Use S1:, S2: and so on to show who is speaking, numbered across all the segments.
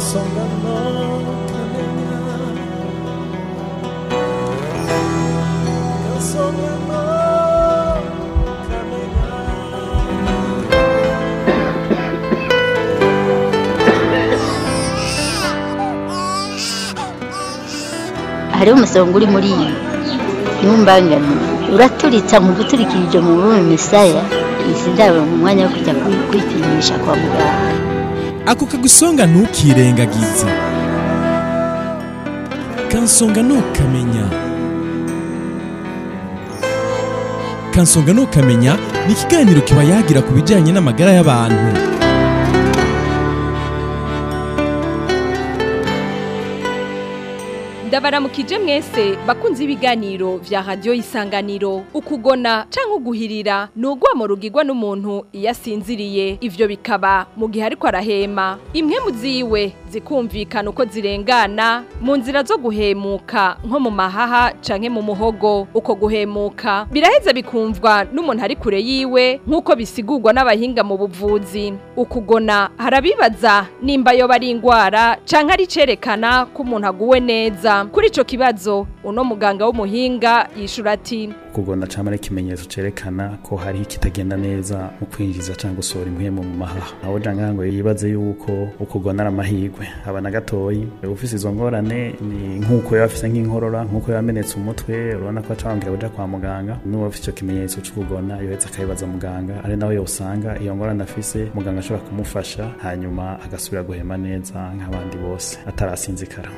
S1: kansonga no kamenya kansonga no kamenya
S2: hariho umusonga uri muri iyi ntumbangane uraturitsa mu guturikirije mu bume misaya izi ndabo mu mwanya wo kujya kwi- kwipimisha kwa muganga
S3: ako kagusonga ntukirengagize kansonga ntukamenya kansonga ntukamenya ni ikiganiro kiba yagira ku bijyanye n'amagara y'abantu
S4: ndabaramukije mwese bakunze ibiganiro vya radiyo isanganiro ukugona canke uguhirira ni urwamo rugirwa n'umuntu iyo asinziriye ivyo bikaba mu gihe ariko arahema impwemu ziwe zikumvikana uko zirengana mu nzira zo guhemuka nko mu mahaha canke mu muhogo uko guhemuka biraheza bikumvwa n'umuntu ari kure yiwe nk'uko bisigurwa n'abahinga mu buvuzi ukugona harabibaza nimba yoba ari ingwara canke ari cerekana ko umuntu aguwe neza kuri ico kibazo uno muganga w'umuhinga yishura ati
S5: kugona cyangwa ari ikimenyetso cyerekana ko hari ikitagenda neza mu kwinjiza cyangwa gusohora impwemu mu mahaha aho janga ngo yibaze yuko ukugona ari amahirwe aba na gatoyi ufise izo ngorane ni nk'uko yaba afise nk'inkorora nk'uko yaba amenetse umutwe urabona ko acabambwira kuja kwa muganga n'uwo afise icyo kimenyetso c'ukugona yohetse akabibaza muganga ari nawe yosanga iyo ngorane afise muganga ashobora kumufasha hanyuma agasubira guhema neza nk'abandi bose atarasinzikara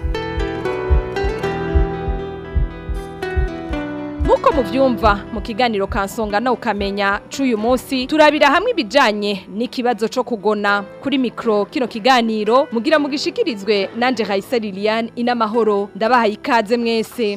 S4: nk'uko muvyumva mu kiganiro kansonga na ukamenya c'uyu munsi turabira hamwe ibijanye n'ikibazo co kugona kuri mikro kino kiganiro mugira mugishikirizwe nanje Raisa Liliane inamahoro ndabahaye ikaze mwese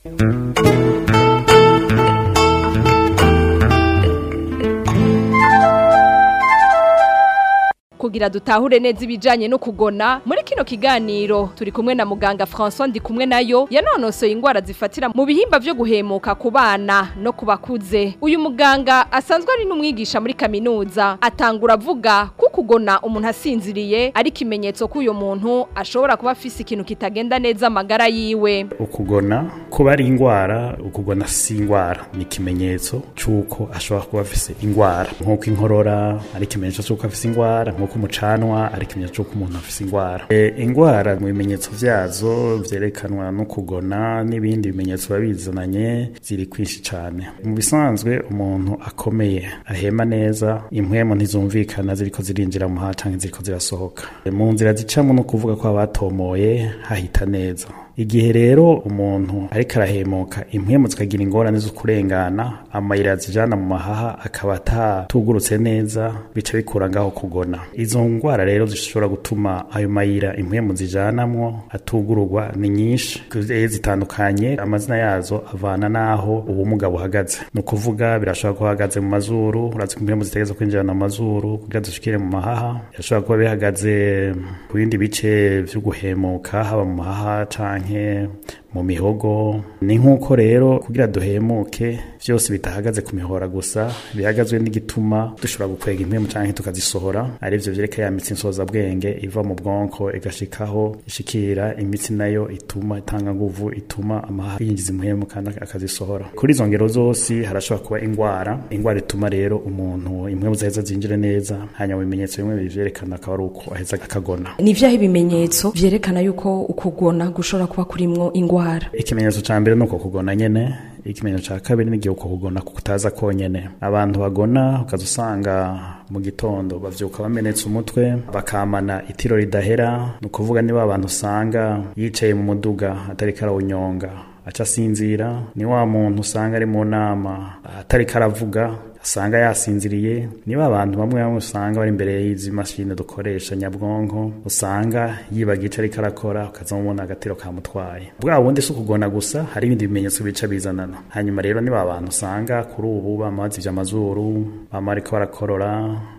S4: kugira dutahure neza ibijanye no kugona muri kino kiganiro turi kumwe na muganga François ndi kumwe nayo yanonosoye ingwara zifatira mu bihimba vyo guhemuka ku bana no ku bakuze uyu muganga asanzwe ari n'umwigisha muri kaminuza atangura avuga ko kugona umuntu asinziriye ari ikimenyetso ko uyu muntu ashobora kuba afise ikintu kitagenda neza amagara yiwe
S5: ukugona kuba ari ingwara ukugona si ingwara ni ikimenyetso c'uko ashobora kuba afise ingwara nk'uko inkorora ari ikimenyetso c'uko afise ingwara nk'uko umucanwa ari ikimenyetso c'uko umuntu afise ingwara e, ingwara mu bimenyetso vyazo vyerekanwa no kugona n'ibindi bimenyetso biba bizananye ziri kwinshi cane mu bisanzwe umuntu akomeye ahema neza impwemu ntizumvikana ziriko zirinjira mu haha canke ziriko zirasohoka E, mu nzira zicamwo no kuvuga ko abatomoye hahita neza igihe rero umuntu ariko arahemuka impwemu zikagira ingorane zo kurengana amayira zijana mu mahaha akaba atatugurutse neza bica bikura ngaho kugona izo ngwara rero zishobora gutuma ayo mayira impwemu zijanamwo atugururwa ni nyinshi Eh, zitandukanye amazina yazo avana n'aho ubumuga buhagaze ni ukuvuga birashobora kuba bihagaze mu mazuru urazi ko impwemu zitegereza kwinjirana mu mazuru kugira zishikire mu mahaha birashobora kuba bihagaze ku bindi bice vyo guhemuka haba mu mahaha canke mu mihogo ni nk'uko rero kugira duhemuke vyose bitahagaze ku mihora gusa bihagazwe n'igituma dushobora gukwega impwemu canke tukazisohora arivyo vyereka ya mitsi nsozabwenge iva mu bwonko igashikaho ishikira imitsi nayo ituma itanga nguvu ituma amahaha yinjiza impwemu kandi akazisohora kuri izo ngero zose harashobora kuba ingwara ingwara ituma rero umuntu impwemu zaheza zinjire neza hanyuma ibimenyetso bimwe bivyerekana akaba ari uko aheza akagona
S6: ni vyaho ibimenyetso vyerekana yuko ukugona gushobora kuba kurimwo ingwara
S5: ikimenyetso ca mbere nuko kugona nyene ikimenyetso ca kabiri n'igihe uko kugona kutaza konyene abantu bagona ukaza usanga mu gitondo bavyuka bamenetse umutwe bakamana itiro ridahera ni ukuvuga niba abantu usanga yicaye mu muduga atariko arawunyonga aca asinzira ni wa muntu usanga ari mu nama atariko aravuga usanga yasinziriye niba abantu bamwe bamwe usanga bari imbere y'izi mashini dukoresha nyabwonko usanga yibaga ico ariko arakora ukazamubona agatiro kamutwaye bwa bundi si ukugona gusa hari ibindi bimenyetso bica bizanana hanyuma rero niba abantu usanga kuri ubu bama bazivye amazuru bama bariko barakorora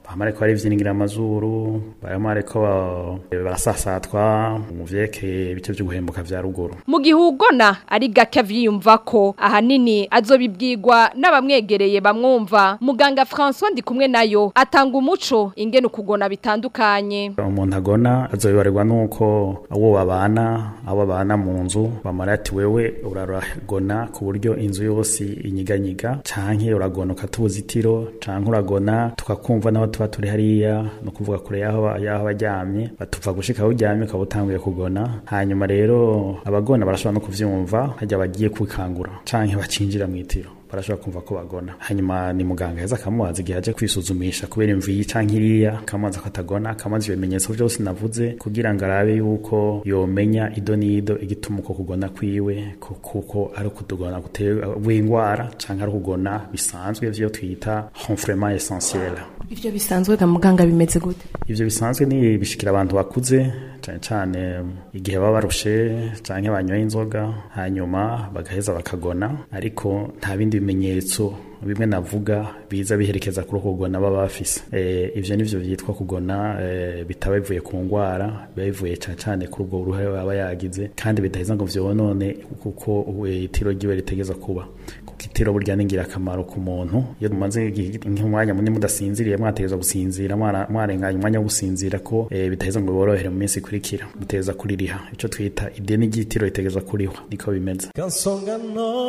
S5: bama ariko barivyiningira amazuru barama ariko ba- barasasatwa mu vyerekeye ibice vy'uguhembuka vya ruguru
S4: mu gihe ugona ari gake avyiyumva ko ahanini azobibwirwa n'abamwegereye bamwumva muganga François ndi kumwe nayo atanga umuco ingene ukugona bitandukanye
S5: umuntu agona azobibarirwa nuko abo babana abo babana mu nzu bamara ati wewe uraragona ku buryo inzu yose inyiganyiga canke uragona ukata ubuzitiro canke uragona tukakumva n'aho tuba turi hariya no kuvuga kure yaho yaho baryamye batuva gushika aho uryamye ukaba utanguye kugona hanyuma rero abagona barashobora no kuvyumva harya bagiye kwikangura canke bacinjira mw'itiro barashobora kumva ko bagona hanyuma ni muganga heza akamubaza igihe aje kwisuzumisha kubera imvi canke iriya akamubaza ko atagona akamubaza ibimenyetso vyose navuze kugira ngo arabe yuko yomenya ido n'ido igituma uko kugona kwiwe ku- kuko ari ukutugona gutewe ingwara canke ari ukugona bisanzwe vyo twita renfrement essentiel
S6: ivyo bisanzwe ga muganga bimeze gute
S5: ivyo bisanzwe ni bishikira abantu bakuze cane cane igihe baba barushe canke banyoye inzoga hanyuma bagaheza bakagona ariko nta bindi bimenyetso bimwe navuga biza biherekeza kuri uko kugona baba bafise e, ivyo nivyo vyitwa kugona e, bitaba bivuye ku ngwara biba bivuye cane cane kuri ubwo uruhare aba yagize kandi bidaheza ngo vyonone kuko e, itiro ryiwe ritegeza kuba kuko itiro burya ni ingirakamaro ku muntu iyo mumaze igihe- nk'umwanya munini mudasinziriye mwategeza gusinzira mwara- mwarenganya umwanya wo gusinzira ko e, bitaheza ngo biborohere mu minsi ikurikira muteza kuririha ico twita ideni ry'itiro ritegeza kurihwa niko bimeze
S1: kansonga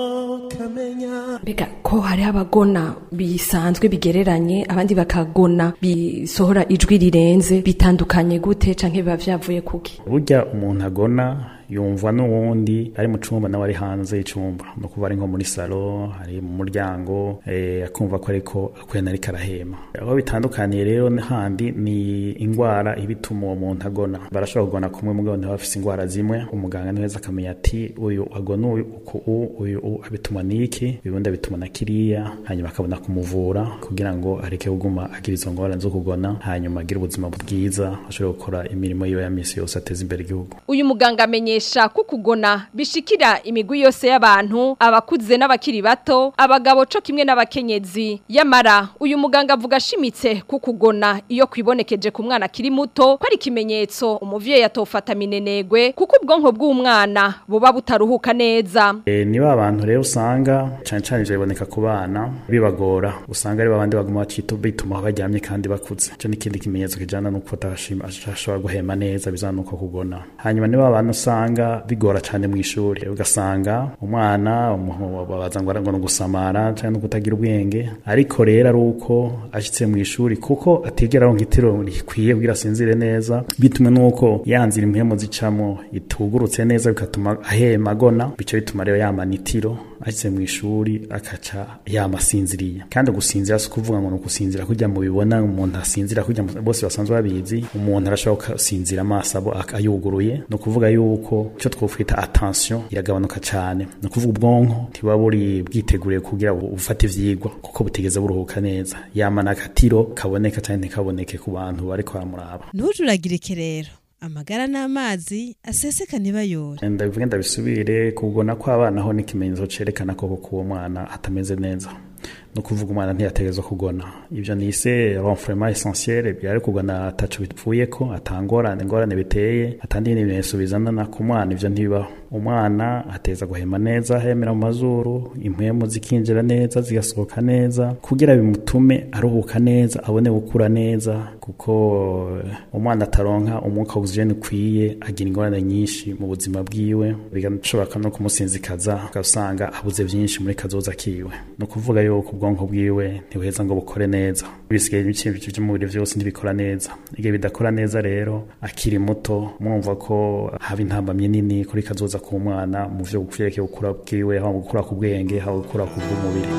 S1: no kamenya
S6: mbega ko hari abagona bisanzwe bigereranye abandi bakagona bisohora ijwi rirenze bitandukanye gute canke biba vyavuye kuki
S5: burya umuntu agona yumva n'uwundi ari mu cumba nawe ari hanze y'icumba no kuba ari nko muri salo ari mu muryango eh, akumva ko ariko akwena ariko arahema aho bitandukaniye rero handi ni ingwara iba ituma uwo muntu agona barashobora kugona kumwe mugabo ntibaba bafise ingwara zimwe umuganga niweza akamenya ati uyu agona uyu uku u uyu u abituma niki ibibundi abituma na kiriya hanyuma akabona kumuvura kugira ngo areke kuguma agira izo ngorane zo kugona hanyuma agire ubuzima bwiza ashobore gukora imirimo yiwe ya misi yose ateza imbere igihugu
S4: uyu muganga amenyesha ko kugona bishikira imigwi yose y'abantu abakuze n'abakiri bato abagabo co kimwe n'abakenyezi yamara uyu muganga avuga ashimitse ko kugona iyo kwibonekeje ku mwana akiri muto ko ari ikimenyetso umuvyeyi atofata minenegwe kuko ubwonko bw'umwana buba butaruhuka neza
S5: E, ni ba bantu rero usanga cyane cyane ivyo biboneka ku bana bibagora usanga ari babandi baguma bacita bituma aho baryamye kandi bakuze ico n'ikindi kimenyetso kijana nuko atashima ashobora guhema neza bizana nuko kugona hanyuma ni ba bantu usanga bigora cyane mu ishuri ugasanga umwana umu- babaza ngo ngo ni ugusamara cyangwa no kutagira ubwenge ariko rero ari uko ashitse mu ishuri kuko atigera aronka itiro rikwiye kugira asinzire neza bitumwe nuko yanzira impemu zicamo itugurutse neza bigatuma ahema agona bico bituma rero yamana itiro ashitse mu ishuri akaca yamasinziriye kandi gusinzira si kuvuga ngo ni ukusinzira kujya mu bibona umuntu asinzira kujya mu- bose basanzwe babizi umuntu arashobora gusinzira amaso abo ak- ayuguruye ni ukuvuga yuko icyo twofita attention iragabanuka cyane ni ukuvuga ubwonko ntibuba buri bwiteguriye kugira bu- bufate ivyigwa kuko butigeze buruhuka neza yamana akatiro kaboneka cyane ntikaboneke ku bantu bariko baramuraba
S7: ntujuragirike rero amagara n'amazi aseseka ntibayore
S5: ndabivuge ndabisubire kugona kw'abana ho n'ikimenyetso cerekana ko koko uwo mwana atameze neza no kuvuga umwana ntiyategerezwa kugona ibyo nise renfrement essentiel byari kugona ataco bipfuye ko atangorane ingorane biteye atandi ibimenyetso bizanana ku mwana ivyo ntibibaho umwana ateza guhema neza ahemera mu mazuru impwemu zikinjira neza zigasohoka neza kugira bimutume aruhuka neza abone gukura neza kuko eh, umwana ataronka umwuka oxygene ukwiye agira ingorane nyinshi mu buzima bwiwe bigashobora no kumusinzikaza ugasanga abuze byinshi muri kazoza kiwe ni ukuvuga yuko ubwonko bwiwe ntibuheza ngo bukore neza bisigaye ibice by'umubiri byose ntibikora neza igihe bidakora neza rero akiri muto mwumva ko haba intambamye nini kuri kazoza ku mwana mu vyo vyerekeye gukura bwiwe haba mu gukura ku bwenge haba gukura ku bw'umubiri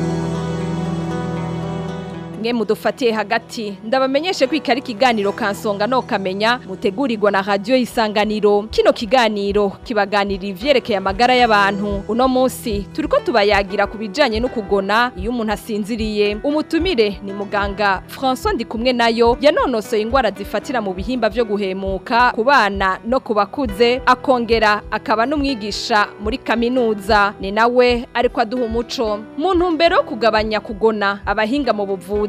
S4: mwe mudufatiye hagati ndabamenyeshe ko iki ari ikiganiro kansonga no kamenya mutegurirwa na radiyo y'isanganiro kino kiganiro kibaganirira ivyerekeye amagara y'abantu uno munsi turiko tubayagira ku bijanye no kugona iyo umuntu asinziriye umutumire ni muganga François Ndikumwe nayo yanonosoye ingwara zifatira mu bihimba vyo guhemuka ku bana no ku bakuze akongera akaba n'umwigisha muri kaminuza ni nawe ariko aduha umuco mu ntumbero yo kugabanya kugona abahinga mu buvuzi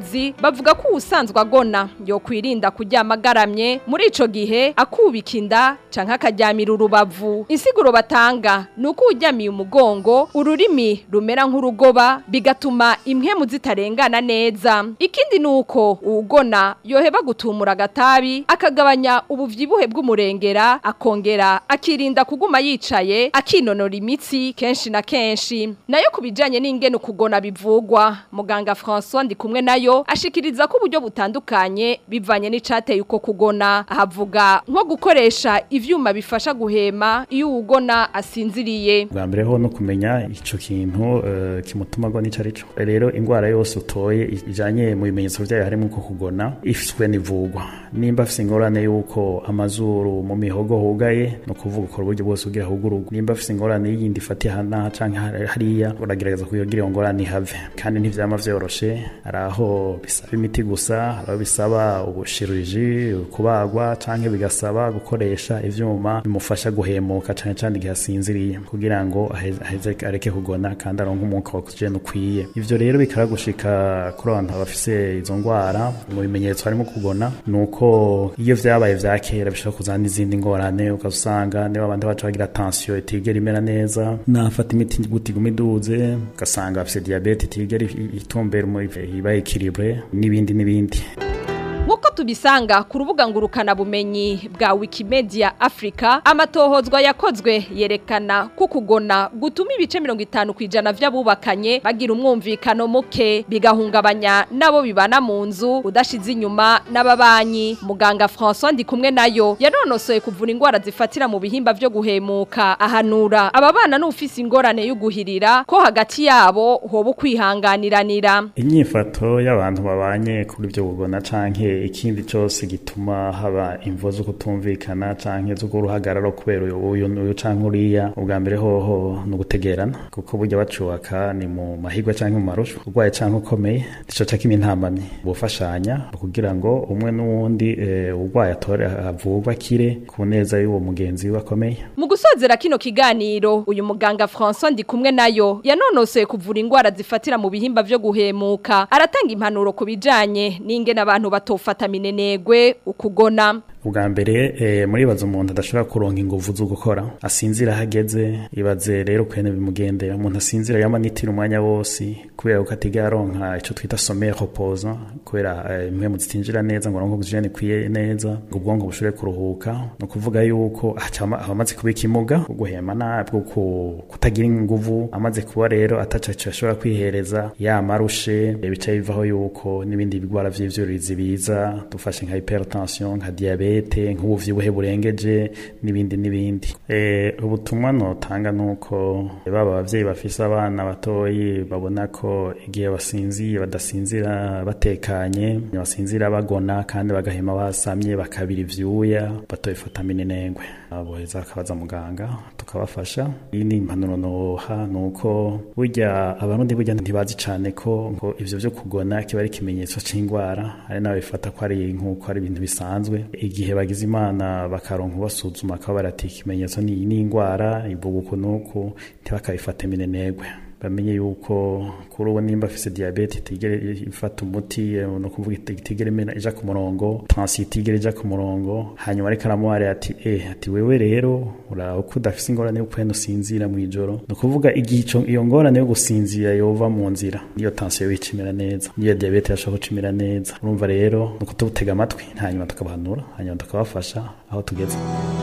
S4: n'amazi bavuga ko ubusanzwe agona yo kwirinda kuryama agaramye muri ico gihe akubika inda canke akaryamira urubavu insiguro batanga ni uko uryamiye umugongo ururimi rumera nk'urugoba bigatuma impwemu zitarengana neza ikindi ni uko uwugona yoheba gutumura agatabi akagabanya ubuvyibuhe bw'umurengera akongera akirinda kuguma yicaye akinonora imitsi kenshi na kenshi nayo ku bijanye n'ingene ukugona bivugwa muganga François ndi kumwe nayo ashikiriza ko uburyo butandukanye bivanye n'icateye uko kugona ahavuga nko gukoresha ivyuma bifasha guhema iyo uwugona asinziriye
S5: bwa mbere ho no kumenya ico kintu eh, kimutuma agona ico arico rero ingwara yose utoye ijanye mu bimenyetso vyayo harimo uko kugona ifiswe n'ivugwa nimba afise ingorane yuko amazuru mu mihogo hugaye no kuvuga ukora uburyo bwose kugira hugurugwe nimba afise ingorane yindi ifatiye hana canke hariya uragerageza kuyogira iyo ngorane ihave kandi ntivyama vyoroshe hari aho bisaba imiti gusa hari aho bisaba ubushiruriji kubagwa canke bigasaba gukoresha ivyuma bimufasha guhemuka cane cane igihe asinziriye kugira ngo aheze aheze areke kugona kandi aronke umwuka wa oxygen ukwiye ivyo rero bikara gushika kuri abantu bafise izo ngwara mu bimenyetso harimo kugona nuko iyo vyabaye vya kera bishobora kuzana n'izindi ngorane ukasanga niba abandi baca bagira tension itigera imera neza nafata imiti gutiguma iduze ugasanga bafise diabete itigera itumbera iba equilibre n'ibindi n'ibindi
S4: Nkuko tubisanga ku rubuga ngurukana bumenyi bwa Wikimedia Africa amatohozwa yakozwe yerekana ko kugona gutuma ibice 50 kwijana vy'abubakanye bagira umwumvikano muke bigahungabanya nabo bibana mu nzu udashize inyuma n'ababanyi muganga François ndi kumwe nayo yanonosoye kuvura ingwara zifatira mu bihimba vyo guhemuka ahanura ababana n'ufise ingorane y'uguhirira ko hagati yabo hoba kwihanganiranira
S5: inyifato y'abantu babanye kuri ibyo bugona canke ikindi cyose gituma haba imvo zo kutumvikana canke zo kuruhagararo kubera uyu uyu uyu canke uriya ubwa mbere hoho no gutegerana kuko burya bacubaka ni mu mahigwa canke mu marushu urwaye canke ukomeye nico cakima intambamye bufashanya kugira ngo umwe n'uwundi eh, urwaye atore avugwa kire ku neza y'uwo mugenzi we akomeye
S4: Mu gusozera kino kiganiro uyu muganga François ndi kumwe nayo yanonosoye kuvura ingwara zifatira mu bihimba vyo guhemuka aratanga impanuro ku bijanye n'ingene abantu batofata minenegwe ukugona
S5: ubwa mbere eh, muribaza umuntu adashobora kuronka inguvu zo gukora asinzira hageze ibaze rero kwene bimugendera umuntu asinzira yama nitira umwanya wose kubera ko atiga yaronka ico twita sommeil reposant kubera eh, impwemu zitinjira neza ngo aronke oxygen ikwiye neza ngo ubwonko bushobore kuruhuka no kuvuga yuko acama amaze kuba ikimuga bwo guhema nabwo ku- kutagira inguvu amaze kuba rero ataca ico ashobora kwihereza yamarushe bica bivaho yuko n'ibindi bigwara vy'ivyuririzi biza dufashe nka hypertension nka diabete nk'ubuvyibuhe burengeje n'ibindi n'ibindi eh ubutumwa notanga nuko baba abavyeyi bafise abana batoyi babona ko igihe basinziye badasinzira batekanye basinzira bagona kandi bagahema basamye bakabira ivyuya batoyifata minenengwe aboheza akabaza muganga tukabafasha iyi ni impanuro noha nuko burya abarundi burya ntibazi cane ko ngo ivyo vyo kugona kiba ari ikimenyetso c'ingwara hari n'abifata ko ari nk'uko ari ibintu bisanzwe igihe bagize imana bakaronka basuzuma akaba barati ikimenyetso ni ni ingwara ivuga uku nuku ntibakabifate minenegwe bamenye yuko kuri ubu nimba afise diabete itigere ifata umuti eh, no kuvuga iti- itigere imena ija ku murongo tension itigere ija ku murongo hanyuma ariko aramuhare ati eh ati wewe rero uraba ko udafise ingorane yo kwenda usinzira mu ijoro no kuvuga igihe ico- iyo ngorane yo gusinzira yova mu nzira iyo tension wicimera neza niyo diabete yashobora gucimera neza urumva rero no kututega amatwi hanyuma tukabahanura hanyuma tukabafasha aho tugeze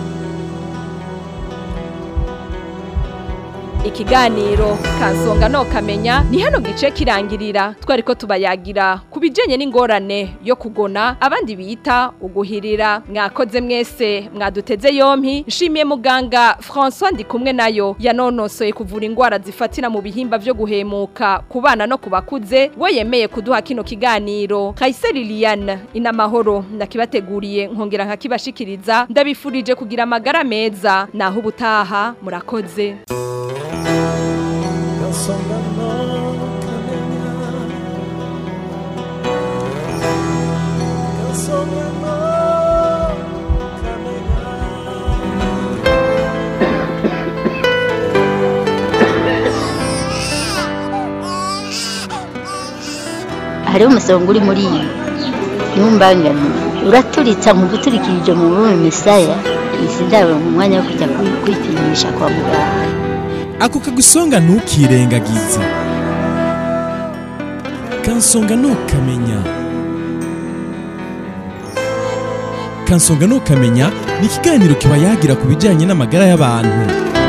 S4: ikiganiro kansonga no kamenya ni hano gice kirangirira twari ko tubayagira ku bijanye n'ingorane yo kugona abandi bita uguhirira mwakoze mwese mwaduteze yompi nshimiye muganga François ndi kumwe nayo yanonosoye kuvura ingwara zifatira mu bihimba vyo guhemuka ku bana no ku bakuze we yemeye kuduha kino kiganiro Kaiseri Liliane inamahoro ndakibateguriye nkongera nkakibashikiriza ndabifurije kugira amagara meza naho ubutaha murakoze
S1: Kansonga no kamenya Kansonga no kamenya
S2: hariho umusonga uri muri iyi ntumbangane uraturitsa nkumva uturikirije mu rurimi misaya izi ndabona mu mwanya wo kujya kwi- kwipimisha kwa muganga
S3: ako kagusonga ntukirengagize kansonga ntukamenya kansonga ntukamenya ni ikiganiro kiba yagira ku bijyanye n'amagara y'abantu